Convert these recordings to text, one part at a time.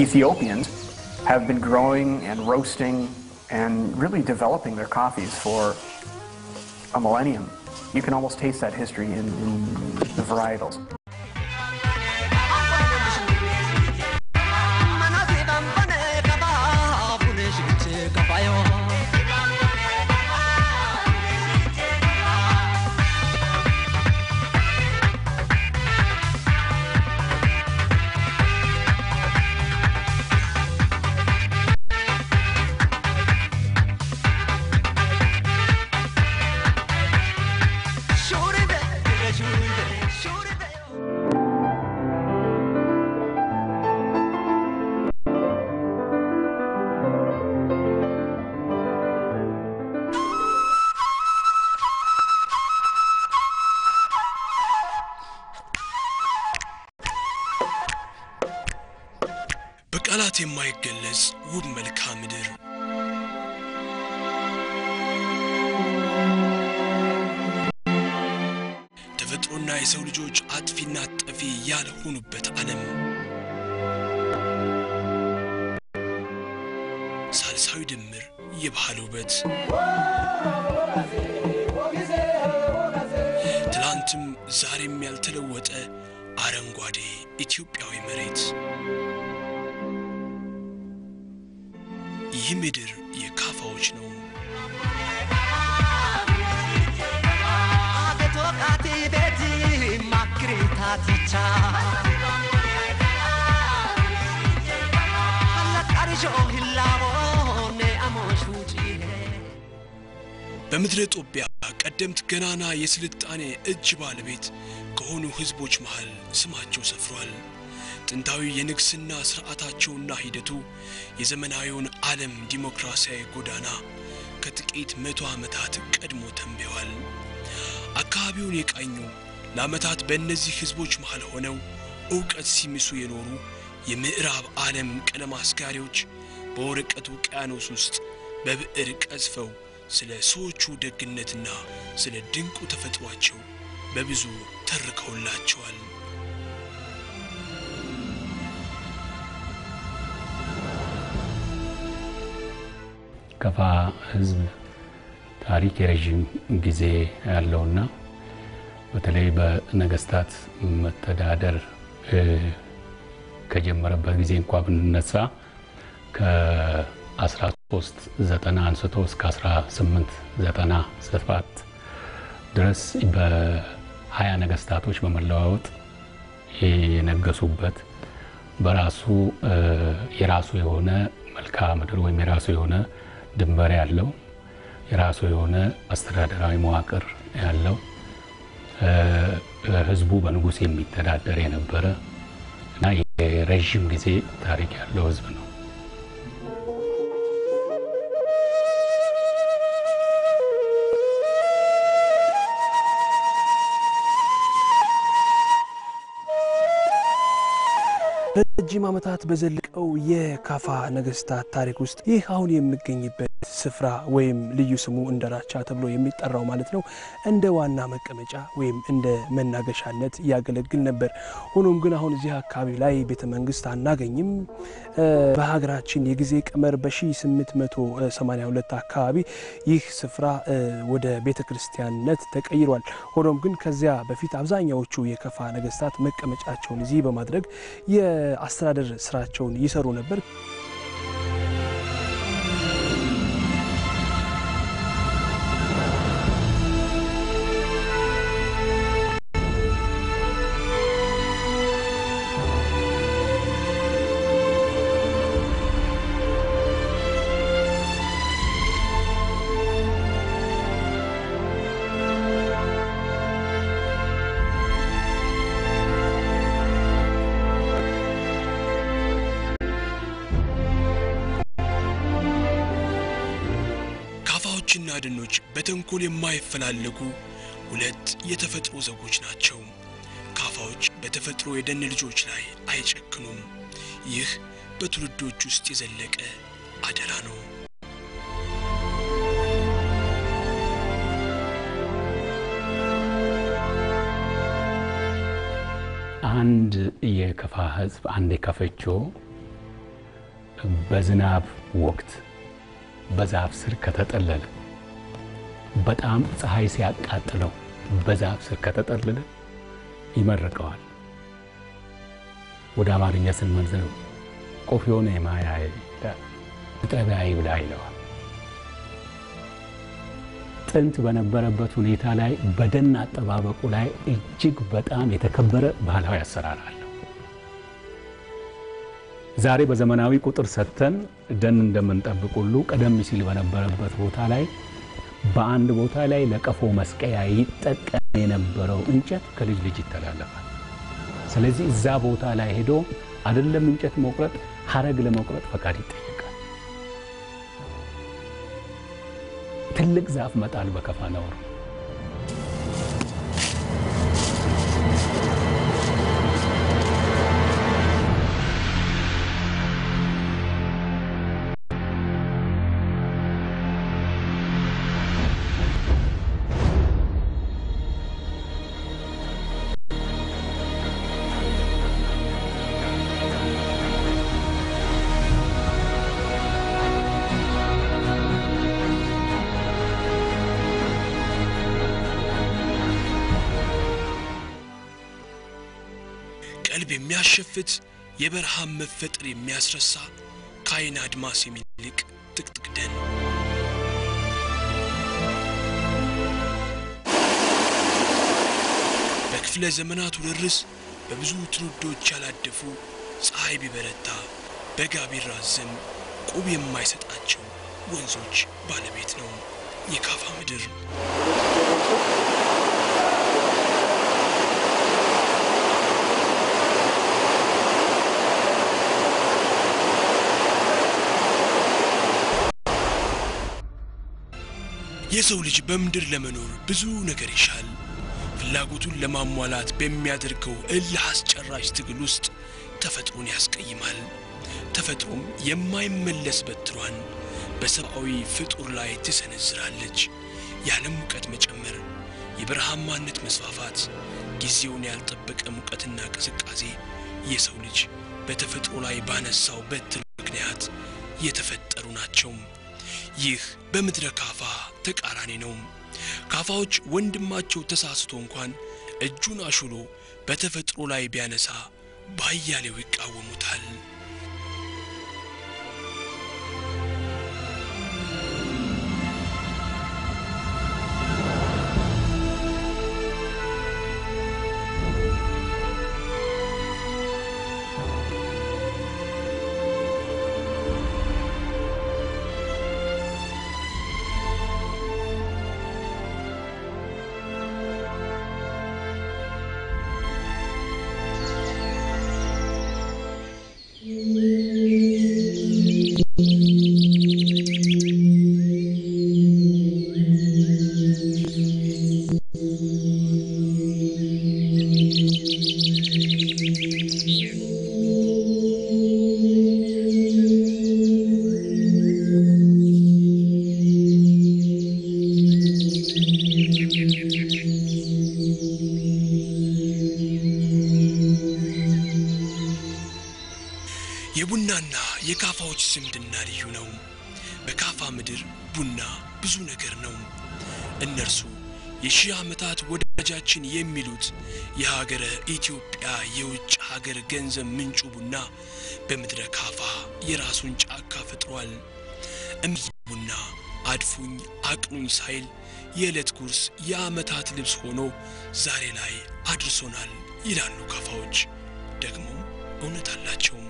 Ethiopians have been growing and roasting and really developing their coffees for a millennium. You can almost taste that history in, in the varietals. በቃላት የማይገለጽ ውብ መልክዓ ምድር ተፈጥሮና የሰው ልጆች አጥፊና ጠፊ ያልሆኑበት ዓለም ሳልሳዊ ድምር የባህል ውበት ትላንትም ዛሬም ያልተለወጠ አረንጓዴ ኢትዮጵያዊ መሬት ይህ ምድር የካፋዎች ነው። በምድረ ጦቢያ ቀደምት ገናና የስልጣኔ እጅ ባለቤት ከሆኑ ሕዝቦች መሃል ስማቸው ሰፍሯል። ጥንታዊ የንግስና ሥርዓታቸውና ሂደቱ የዘመናዊውን ዓለም ዲሞክራሲያዊ ጎዳና ከጥቂት መቶ ዓመታት ቀድሞ ተንብየዋል። አካባቢውን የቃኙ ለዓመታት በእነዚህ ሕዝቦች መሃል ሆነው ዕውቀት ሲምሱ የኖሩ የምዕራብ ዓለም ቀለም አስጋሪዎች በወረቀት ውቅያኖስ ውስጥ በብዕር ቀዝፈው ስለ ሰዎቹ ደግነትና ስለ ድንቁ ተፈጥሯቸው በብዙ ተርከውላቸዋል። ከፋ ህዝብ ታሪክ የረዥም ጊዜ ያለውና በተለይ በነገስታት መተዳደር ከጀመረበት ጊዜ እንኳ ብንነሳ ከ1390 አንስቶ እስከ 1897 ድረስ በሀያ ነገስታቶች በመለዋወጥ የነገሱበት በራሱ የራሱ የሆነ መልክዓ ምድር ወይም የራሱ የሆነ ድንበር ያለው የራሱ የሆነ አስተዳደራዊ መዋቅር ያለው ህዝቡ በንጉሥ የሚተዳደር የነበረ እና የረዥም ጊዜ ታሪክ ያለው ህዝብ ነው። ረጅም ዓመታት በዘለቀው የካፋ ነገስታት ታሪክ ውስጥ ይህ አሁን የምገኝበት ስፍራ ወይም ልዩ ስሙ እንደራቻ ተብሎ የሚጠራው ማለት ነው እንደ ዋና መቀመጫ ወይም እንደ መናገሻነት ያገለግል ነበር። ሆኖም ግን አሁን እዚህ አካባቢ ላይ ቤተ መንግስት አናገኝም። በሀገራችን የጊዜ ቀመር በ1882 አካባቢ ይህ ስፍራ ወደ ቤተ ክርስቲያንነት ተቀይሯል። ሆኖም ግን ከዚያ በፊት አብዛኛዎቹ የከፋ ነገስታት መቀመጫቸውን እዚህ በማድረግ የአስተዳደር ስራቸውን ይሰሩ ነበር። ካፋዎችና ደኖች በተንኮል የማይፈላለጉ ሁለት የተፈጥሮ ዘጎች ናቸው። ካፋዎች በተፈጥሮ የደን ልጆች ላይ አይጨክኑም። ይህ በትውልዶች ውስጥ የዘለቀ አደራ ነው። አንድ የከፋ ህዝብ አንድ የከፈቾ በዝናብ ወቅት በዛፍ ስር ከተጠለለ በጣም ፀሐይ ሲያቃጥለው በዛፍ ስር ከተጠለለ ይመርቀዋል። ወደ አማርኛ ስንመልሰው ቆፊዮን የማያ ይላል፣ ጠቢያ ይብላ ይለዋል። ጥንት በነበረበት ሁኔታ ላይ በደን አጠባበቁ ላይ እጅግ በጣም የተከበረ ባህላዊ አሰራር አለው። ዛሬ በዘመናዊ ቁጥር ሰጥተን ደን እንደምንጠብቅ ሁሉ ቀደም ሲል በነበረበት ቦታ ላይ በአንድ ቦታ ላይ ለቀፎ መስቀያ ይጠቀም የነበረው እንጨት ከልጅ ልጅ ይተላለፋል። ስለዚህ እዛ ቦታ ላይ ሄዶ አይደለም እንጨት መቁረጥ፣ ሀረግ ለመቁረጥ ፈቃድ ይጠየቃል። ትልቅ ዛፍ መጣል በከፋ ነውር። ቀልብ የሚያሸፍት የበረሃን መፈጠር የሚያስረሳ ከአይን አድማስ የሚልቅ ጥቅጥቅ ደን በክፍለ ዘመናት ውርርስ በብዙ ትውልዶች ያላደፉ ፀሐይ ቢበረታ በጋ ቢራዘም ቁብ የማይሰጣቸው ወንዞች ባለቤት ነው የካፋ ምድር። የሰው ልጅ በምድር ለመኖር ብዙ ነገር ይሻል። ፍላጎቱን ለማሟላት በሚያደርገው እልህ አስጨራሽ ትግል ውስጥ ተፈጥሮን ያስቀይማል። ተፈጥሮም የማይመለስ በትሯን በሰብአዊ ፍጡር ላይ ትሰነዝራለች። የዓለም ሙቀት መጨመር፣ የበረሃማነት መስፋፋት፣ ጊዜውን ያልጠበቀ ሙቀትና ቅዝቃዜ የሰው ልጅ በተፈጥሮ ላይ ባነሳው በትር ምክንያት የተፈጠሩ ናቸው። ይህ በምድረ ካፋ ተቃራኒ ነው። ካፋዎች ወንድማቸው ተሳስቶ እንኳን እጁን አሹሎ በተፈጥሮ ላይ ቢያነሳ ባያሌው ይቃወሙታል። የቡናና የካፋዎች ዝምድና ልዩ ነው። በካፋ ምድር ቡና ብዙ ነገር ነው። እነርሱ የሺህ ዓመታት ወዳጃችን የሚሉት የሀገረ ኢትዮጵያ የውጭ ሀገር ገንዘብ ምንጩ ቡና በምድረ ካፋ የራሱን ጫካ ፈጥሯል። እምይ ቡና አድፉኝ አቅኑኝ ሳይል የዕለት ጉርስ የዓመታት ልብስ ሆኖ ዛሬ ላይ አድርሶናል ይላሉ ካፋዎች። ደግሞ እውነት አላቸውም።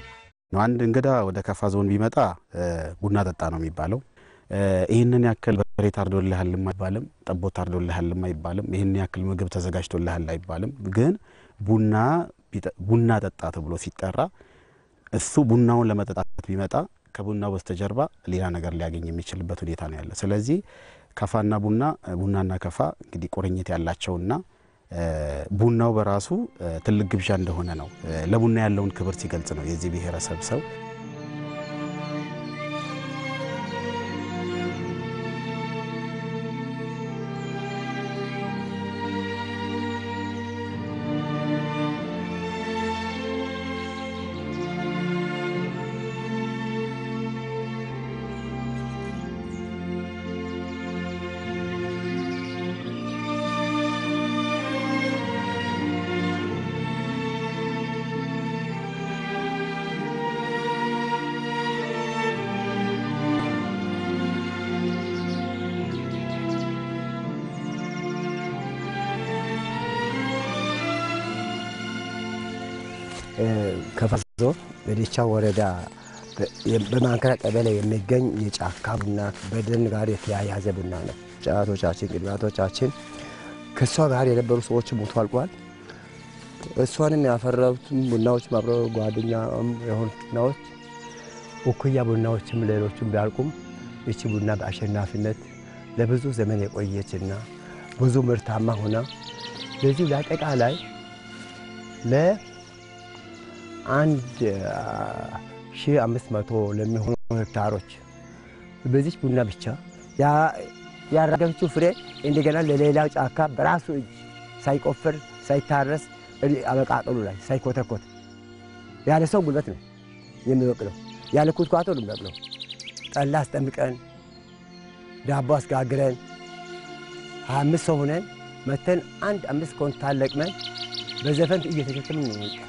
አንድ እንግዳ ወደ ካፋ ዞን ቢመጣ ቡና ጠጣ ነው የሚባለው። ይህንን ያክል በሬ ታርዶልሃልም አይባልም፣ ጠቦት ታርዶልሃልም አይባልም፣ ይህን ያክል ምግብ ተዘጋጅቶልሃል አይባልም። ግን ቡና ቡና ጠጣ ተብሎ ሲጠራ እሱ ቡናውን ለመጠጣት ቢመጣ ከቡናው በስተጀርባ ሌላ ነገር ሊያገኝ የሚችልበት ሁኔታ ነው ያለ። ስለዚህ ከፋና ቡና ቡናና ከፋ እንግዲህ ቁርኝት ያላቸውና ቡናው በራሱ ትልቅ ግብዣ እንደሆነ ነው ለቡና ያለውን ክብር ሲገልጽ ነው የዚህ ብሔረሰብ ሰው ከፋ ዞን በዴቻ ወረዳ በማንከራ ቀበሌ የሚገኝ የጫካ ቡና በደን ጋር የተያያዘ ቡና ነው። ጫቶቻችን ቅድሚያቶቻችን ከእሷ ጋር የነበሩ ሰዎች ሞቶ አልቋል። እሷንም ያፈራቱም ቡናዎች አብረው ጓደኛ የሆኑ ቡናዎች እኩያ ቡናዎችም ሌሎችም ቢያልቁም ይቺ ቡና በአሸናፊነት ለብዙ ዘመን የቆየችና ብዙ ምርታማ ሆና ለዚሁ ለአጠቃላይ ለአንድ ሺህ አምስት መቶ ለሚሆኑ ሄክታሮች በዚች ቡና ብቻ ያራገፈችው ፍሬ እንደገና ለሌላው ጫካ በራሱ እጅ ሳይቆፍር ሳይታረስ አበቃቀሉ ላይ ሳይኮተኮት ያለ ሰው ጉልበት ነው የሚበቅለው። ያለ ኩትኳቶ ነው የሚበቅለው። ጠላ አስጠምቀን ዳቦ አስጋግረን ሀያ አምስት ሰው ሆነን መተን አንድ አምስት ኮንታል ለቅመን በዘፈን እየተሸከምን ነው የሚወጣው።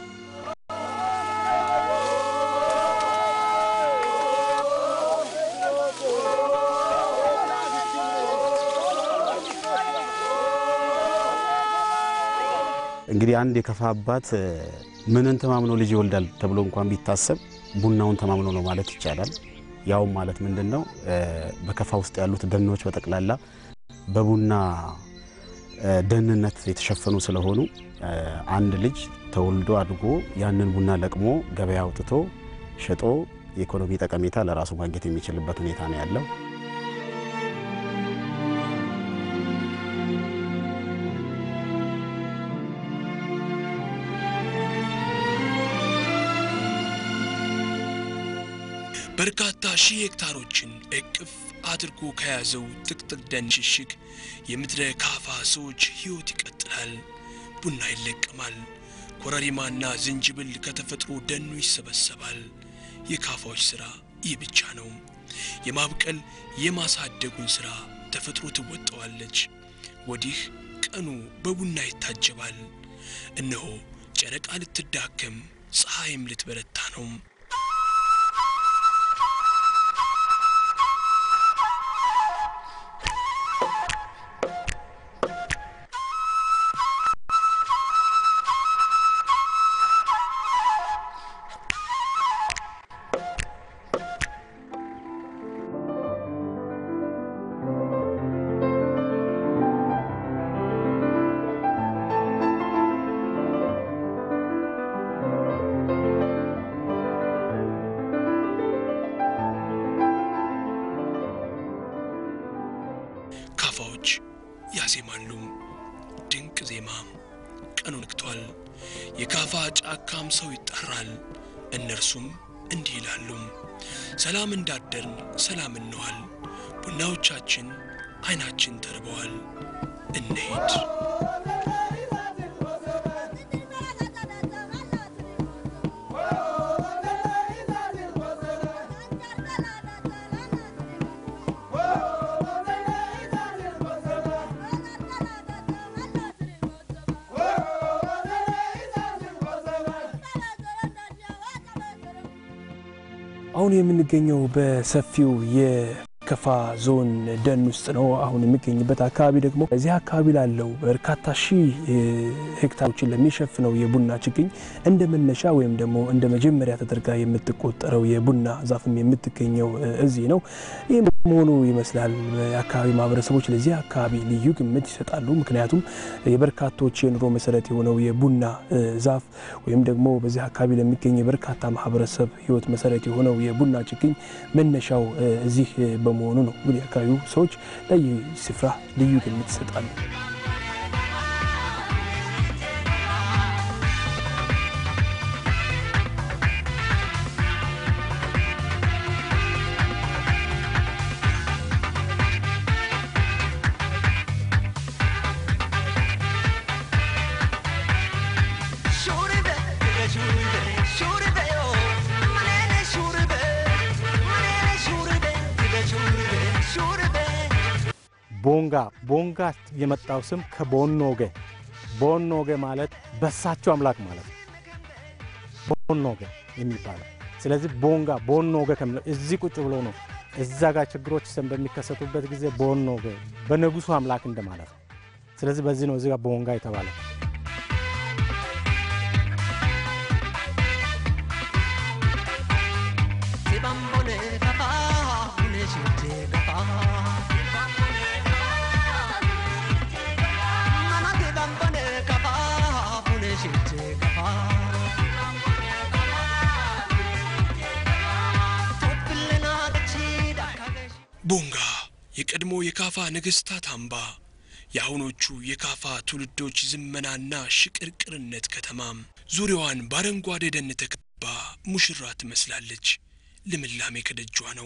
እንግዲህ አንድ የከፋ አባት ምንን ተማምኖ ልጅ ይወልዳል ተብሎ እንኳን ቢታሰብ ቡናውን ተማምኖ ነው ማለት ይቻላል። ያውም ማለት ምንድን ነው በከፋ ውስጥ ያሉት ደኖች በጠቅላላ በቡና ደህንነት የተሸፈኑ ስለሆኑ አንድ ልጅ ተወልዶ አድጎ ያንን ቡና ለቅሞ ገበያ አውጥቶ ሸጦ የኢኮኖሚ ጠቀሜታ ለራሱ ማግኘት የሚችልበት ሁኔታ ነው ያለው። በርካታ ሺህ ሄክታሮችን እቅፍ አድርጎ ከያዘው ጥቅጥቅ ደን ሽሽግ የምድረ ካፋ ሰዎች ሕይወት ይቀጥላል። ቡና ይለቀማል። ኮረሪማና ዝንጅብል ከተፈጥሮ ደኑ ይሰበሰባል። የካፋዎች ሥራ ይህ ብቻ ነው። የማብቀል የማሳደጉን ሥራ ተፈጥሮ ትወጣዋለች። ወዲህ ቀኑ በቡና ይታጀባል። እነሆ ጨረቃ ልትዳከም ፀሐይም ልትበረታ ነው። ካፋዎች ያዜማሉ። ድንቅ ዜማ። ቀኑ ነግቷል። የካፋ ጫካም ሰው ይጠራል። እነርሱም እንዲህ ይላሉ። ሰላም እንዳደርን ሰላም እንዋል። ቡናዎቻችን አይናችን ተርበዋል። እንሂድ። አሁን የምንገኘው በሰፊው የከፋ የከፋ ዞን ደን ውስጥ ነው አሁን የሚገኝበት አካባቢ ደግሞ እዚህ አካባቢ ላለው በርካታ ሺህ ሄክታሮችን ለሚሸፍነው የቡና ችግኝ እንደ መነሻ ወይም ደግሞ እንደ መጀመሪያ ተደርጋ የምትቆጠረው የቡና ዛፍም የምትገኘው እዚህ ነው። ይህም መሆኑ ይመስላል የአካባቢ ማህበረሰቦች ለዚህ አካባቢ ልዩ ግምት ይሰጣሉ። ምክንያቱም የበርካቶች የኑሮ መሰረት የሆነው የቡና ዛፍ ወይም ደግሞ በዚህ አካባቢ ለሚገኝ የበርካታ ማህበረሰብ ህይወት መሰረት የሆነው የቡና ችግኝ መነሻው እዚህ በመሆኑ ነው። እንግዲህ የአካባቢው ሰዎች ለይህ ስፍራ ልዩ ግምት ይሰጣሉ። ቦንጋ ቦንጋ የመጣው ስም ከቦኖጌ ቦኖጌ ማለት በሳቸው አምላክ ማለት ነው። ቦኖጌ የሚባለው ስለዚህ ቦንጋ ቦኖጌ ከሚለው እዚህ ቁጭ ብሎ ነው። እዛ ጋር ችግሮች ሰን በሚከሰቱበት ጊዜ ቦኖጌ በንጉሱ አምላክ እንደማለት ነው። ስለዚህ በዚህ ነው እዚህ ጋር ቦንጋ የተባለው። ቦንጋ የቀድሞ የካፋ ነገሥታት አምባ፣ የአሁኖቹ የካፋ ትውልዶች ዝመናና ሽቅርቅርነት ከተማም ዙሪያዋን በአረንጓዴ ደን ተከባ ሙሽራ ትመስላለች። ልምላሜ ከደጇ ነው።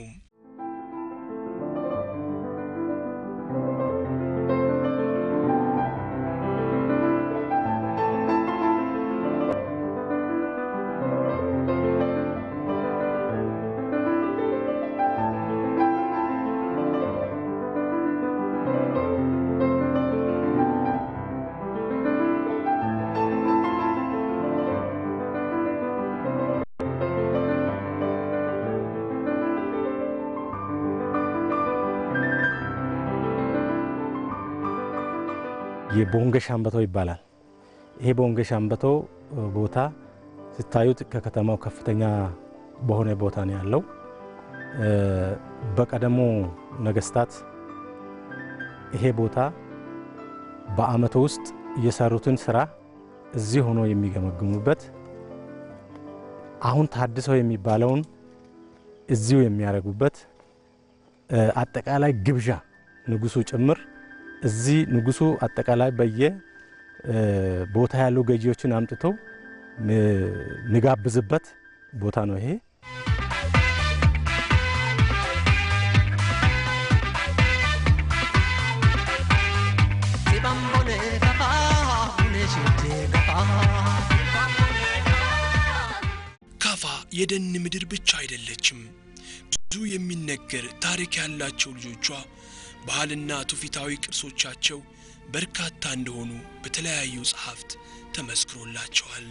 የቦንገ ሻምበቶ ይባላል። ይሄ ቦንገ ሻምበቶ ቦታ ስታዩት ከከተማው ከፍተኛ በሆነ ቦታ ነው ያለው። በቀደሙ ነገስታት ይሄ ቦታ በአመቱ ውስጥ የሰሩትን ስራ እዚህ ሆኖ የሚገመግሙበት አሁን ታድሰው የሚባለውን እዚሁ የሚያደርጉበት አጠቃላይ ግብዣ ንጉሱ ጭምር እዚህ ንጉሱ አጠቃላይ በየ ቦታ ያሉ ገዢዎችን አምጥተው የሚጋብዝበት ቦታ ነው ይሄ። ካፋ የደን ምድር ብቻ አይደለችም። ብዙ የሚነገር ታሪክ ያላቸው ልጆቿ ባህልና ትውፊታዊ ቅርሶቻቸው በርካታ እንደሆኑ በተለያዩ ጸሐፍት ተመስክሮላቸዋል።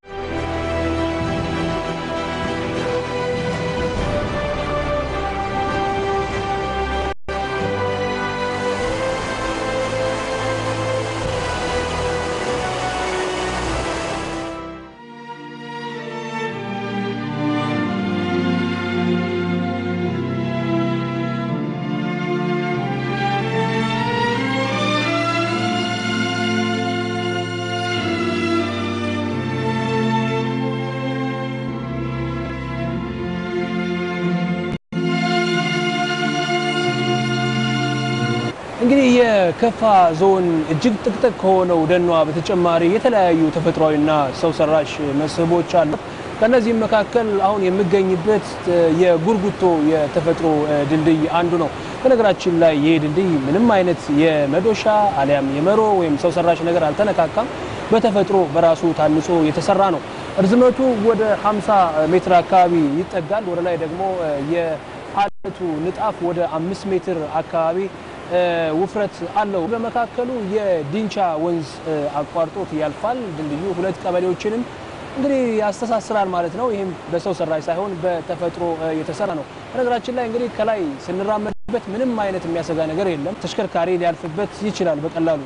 እንግዲህ የከፋ ዞን እጅግ ጥቅጥቅ ከሆነው ደኗ በተጨማሪ የተለያዩ ተፈጥሯዊና ሰው ሰራሽ መስህቦች አሉ። ከነዚህም መካከል አሁን የሚገኝበት የጉርጉቶ የተፈጥሮ ድልድይ አንዱ ነው። በነገራችን ላይ ይህ ድልድይ ምንም አይነት የመዶሻ አሊያም የመሮ ወይም ሰው ሰራሽ ነገር አልተነካካም። በተፈጥሮ በራሱ ታንጾ የተሰራ ነው። እርዝመቱ ወደ 50 ሜትር አካባቢ ይጠጋል። ወደ ላይ ደግሞ የአለቱ ንጣፍ ወደ አምስት ሜትር አካባቢ ውፍረት አለው። በመካከሉ የዲንቻ ወንዝ አቋርጦት ያልፋል። ድልድዩ ሁለት ቀበሌዎችንም እንግዲህ ያስተሳስራል ማለት ነው። ይህም በሰው ሰራሽ ሳይሆን በተፈጥሮ የተሰራ ነው። በነገራችን ላይ እንግዲህ ከላይ ስንራመድ በት ምንም አይነት የሚያሰጋ ነገር የለም። ተሽከርካሪ ሊያልፍበት ይችላል በቀላሉ።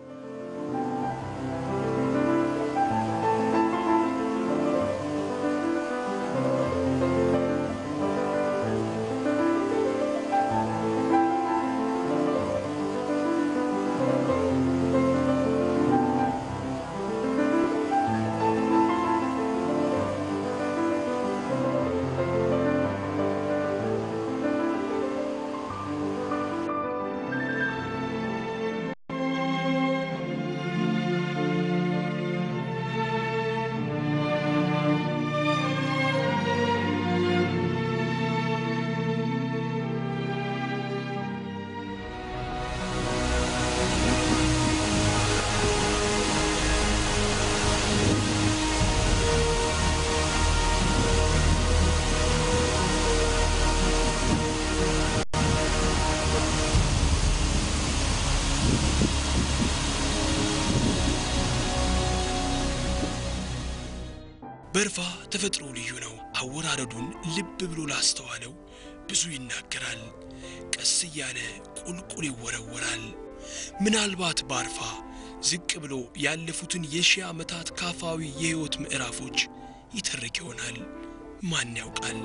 በርፋ ተፈጥሮ ልዩ ነው። አወራረዱን ልብ ብሎ ላስተዋለው ብዙ ይናገራል። ቀስ እያለ ቁልቁል ይወረወራል። ምናልባት ባርፋ ዝቅ ብሎ ያለፉትን የሺህ ዓመታት ካፋዊ የሕይወት ምዕራፎች ይተርክ ይሆናል። ማን ያውቃል?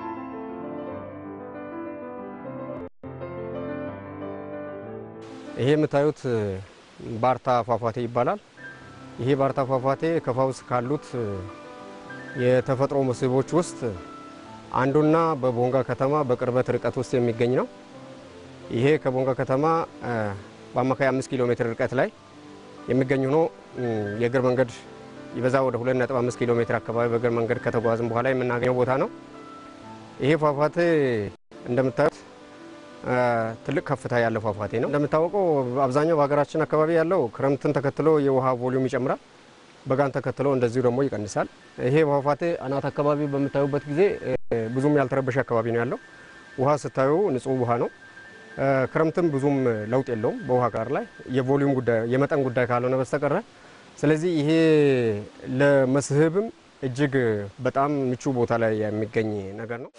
ይሄ የምታዩት ባርታ ፏፏቴ ይባላል። ይሄ ባርታ ፏፏቴ ከፋ ውስጥ ካሉት የተፈጥሮ መስህቦች ውስጥ አንዱና በቦንጋ ከተማ በቅርበት ርቀት ውስጥ የሚገኝ ነው። ይሄ ከቦንጋ ከተማ በአማካይ አምስት ኪሎ ሜትር ርቀት ላይ የሚገኝ ሆኖ የእግር መንገድ ይበዛ ወደ 2.5 ኪሎ ሜትር አካባቢ በእግር መንገድ ከተጓዝም በኋላ የምናገኘው ቦታ ነው። ይሄ ፏፏቴ እንደምታዩት ትልቅ ከፍታ ያለው ፏፏቴ ነው። እንደሚታወቀው አብዛኛው በሀገራችን አካባቢ ያለው ክረምትን ተከትሎ የውሃ ቮሊዩም ይጨምራል፣ በጋን ተከትሎ እንደዚሁ ደግሞ ይቀንሳል። ይሄ ፏፏቴ አናት አካባቢ በምታዩበት ጊዜ ብዙም ያልተረበሸ አካባቢ ነው ያለው። ውሃ ስታዩ ንጹህ ውሃ ነው። ክረምትም ብዙም ለውጥ የለውም በውሃ ጋር ላይ የቮሊዩም ጉዳይ የመጠን ጉዳይ ካልሆነ በስተቀረ ስለዚህ ይሄ ለመስህብም እጅግ በጣም ምቹ ቦታ ላይ የሚገኝ ነገር ነው።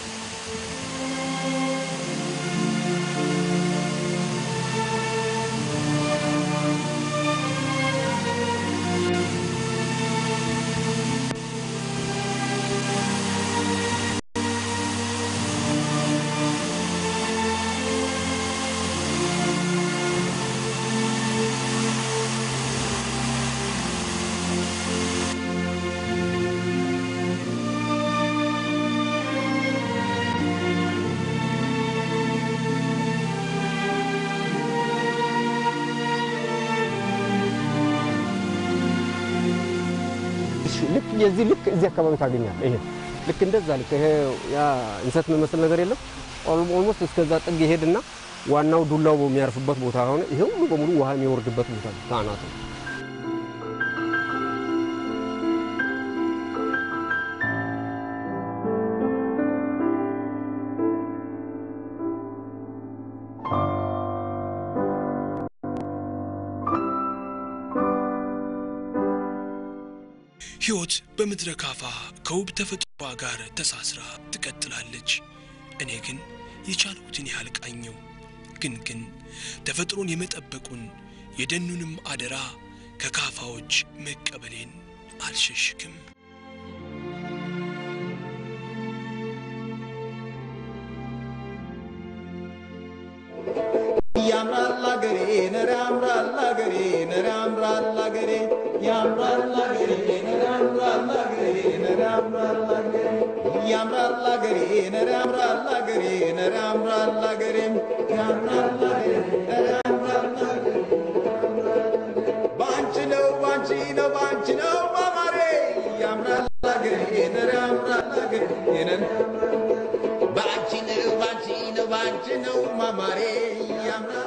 ልክ የዚህ ልክ እዚህ አካባቢ ታገኛለህ። ይሄ ልክ እንደዛ ልክ ይሄ ያ እንሰት የሚመስል ነገር የለም። ኦልሞስት እስከዛ ጥግ ይሄድና ዋናው ዱላው የሚያርፍበት ቦታ ሆነ ይሄ ሁሉ በሙሉ ውሃ የሚወርድበት ቦታ ነው ከአናቱ። ሕይወት በምድረ ካፋ ከውብ ተፈጥሮዋ ጋር ተሳስራ ትቀጥላለች። እኔ ግን የቻልኩትን ያህል ቃኘው። ግን ግን ተፈጥሮን የመጠበቁን የደኑንም አደራ ከካፋዎች መቀበሌን አልሸሽግም። ያምራል አገሬ ነረ ያምራል አገሬ ነረ ያምራል አገሬ ያምራል አገሬ ነረ ያምራል አገሬ ነረ ያምራል አገሬ ያምራል አገሬ ነረ ያምራል አገሬ ነረ ያምራል አገሬ ያምራል አገሬ ነረ ያምራል አገሬ ባንቺ ነው ባንቺ ነው ባንቺ ነው ማማሬ ያምራል አገሬ ነረ ያምራል አገሬ ነረ ባንቺ ነው ባንቺ ነው ባንቺ ነው ማማሬ ያምራል